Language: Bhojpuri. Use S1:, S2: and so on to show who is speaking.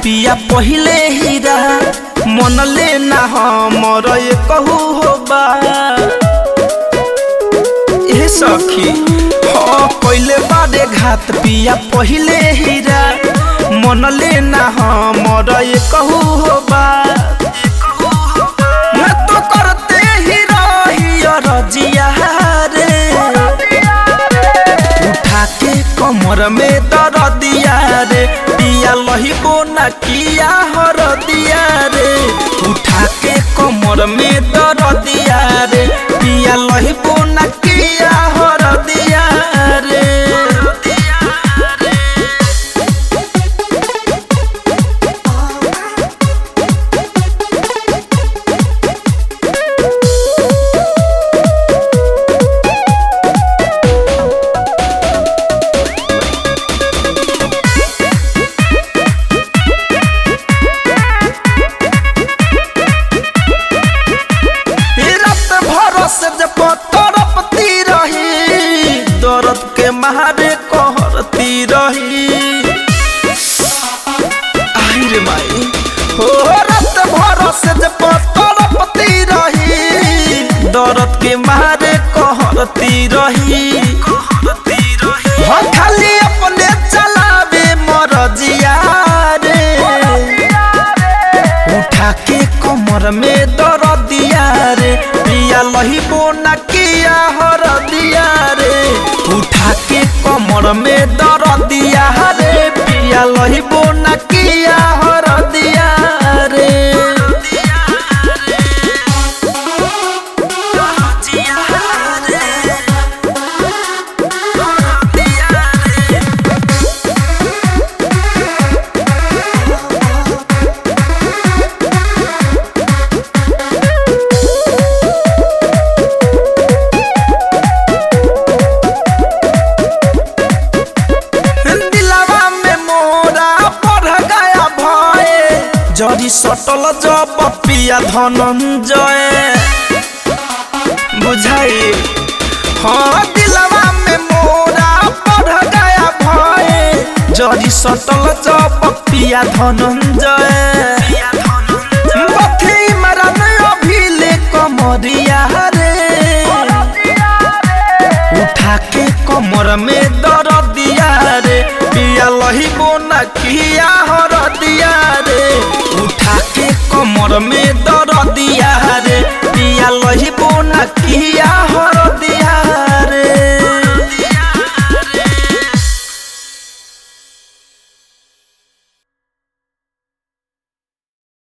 S1: पिया पहिले हीरा मन ले ना हमर ये कहू हो बा ए सखी हाँ कइले बारे घात पिया पहिले हीरा मन ले ना हमर ये कहू हो बा मैं तो करते ही रही रजिया रे उठा के कमर में दर दिया रे पिया लहिबो न किया हर दिया रे उठा के कमर में दर दिया रे पिया लहिबो न किया हर दिया रे रात भर से जब तड़पती रही दर्द के मारे कहरती रही आई रे माई हो रात भर से जब तड़पती रही दर्द के मारे कहरती रही हो खाली अपने चलावे मरजिया रे उठा के कमर में दर दिया रे पिया लहिबो न किया हर दिया रे उठा के कमर में दर दिया रे पिया लहिबो न किया हर दिया रे दिलवा में मोरा बढ़ गया भय जरी सटल जब पिया धनंजय बुझाई हाँ दिलवा में मोरा बढ़ गया भय जरी सटल जब पिया धनंजय बथी मरन अभिले कमरिया रे उठा के कमर में दर दिया रे पिया लहिबो न किया हर दिया रे उठा के कमर में दर दिया रे पिया लहिबो न किया